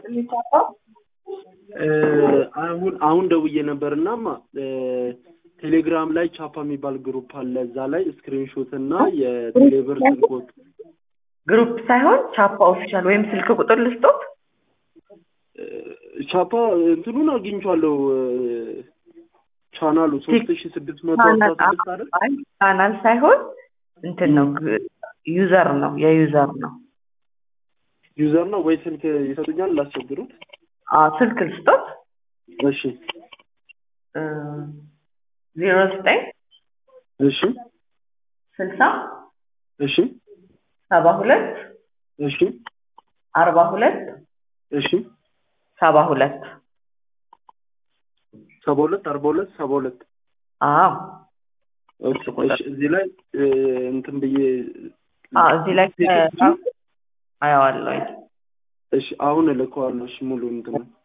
ይስጥልኝ ቻፓ። አሁን አሁን ደውዬ ነበርና ቴሌግራም ላይ ቻፓ የሚባል ግሩፕ አለ። እዛ ላይ ስክሪንሾት እና የቴሌብር ስልኮት ግሩፕ ሳይሆን ቻፓ ኦፊሻል ወይም ስልክ ቁጥር ልስጦት። ቻፓ እንትኑን አግኝቼዋለሁ። ቻናሉ ሶስት ሺ ስድስት መቶ አስራ ስድስት አይደል? አይ ቻናል ሳይሆን እንትን ነው ዩዘር ነው የዩዘር ነው። ዩዘር ነው ወይ ስልክ ይሰጡኛል ላስቸግሩት? አዎ ስልክ ልስጦት። እሺ ዜሮ ዘጠኝ እሺ ስልሳ እሺ ሰባ ሁለት እሺ አርባ ሁለት እሺ ሰባ ሁለት ሰባ ሁለት አርባ ሁለት ሰባ ሁለት አዎ ኦኬ እሺ እዚህ ላይ እንትን ብዬ አዎ እዚህ ላይ አየዋለሁ። እሺ አሁን እልከዋለሁ። እሺ ሙሉ እንትን